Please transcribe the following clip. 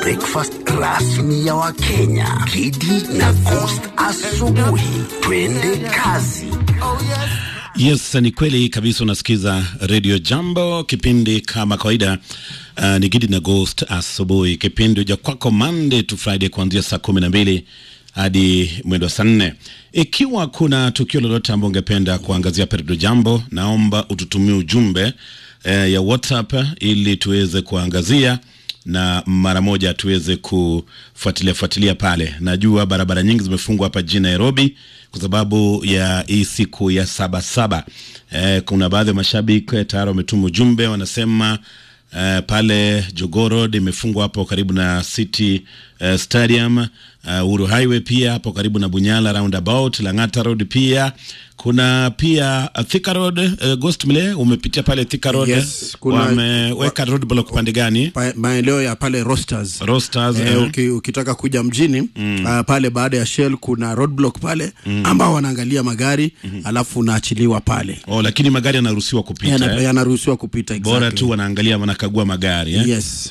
breakfast rasmi ya Wakenya, Kidi na Coast asubuhi. Twende kazi. Yes, ni kweli kabisa. Unasikiza Radio Jambo, kipindi kama kawaida. Uh, ni Gidi na Ghost asubuhi, kipindi uja kwako Monday to Friday kuanzia saa kumi na mbili hadi mwendo wa saa nne. Ikiwa kuna tukio lolote ambao ungependa kuangazia pa Radio Jambo, naomba ututumie ujumbe eh, ya WhatsApp ili tuweze kuangazia na mara moja tuweze kufuatilia fuatilia pale. Najua barabara nyingi zimefungwa hapa jijini Nairobi kwa sababu ya hii siku ya saba saba. Eh, kuna baadhi ya mashabiki tayari wametuma ujumbe wanasema Uh, pale Jogoo Road imefungwa hapo karibu na City uh, Stadium. Uh, Uhuru Highway pia hapo karibu na Bunyala roundabout. Lang'ata Road pia kuna pia uh, Thika Road uh, Ghost Mle umepitia pale Thika Road Yes, kuna- wameweka roadblock pande gani? Pa- maeneo ya pale Rosters. Rosters, Eh, eh. uki, ukitaka kuja mjini ah, pale baada ya Shell kuna roadblock pale ambao wanaangalia magari alafu unaachiliwa pale Oh, lakini magari yanaruhusiwa kupita Yana- eh? yanaruhusiwa kupita Bora exactly. tu wanaangalia wanakagua magari eh? Yes.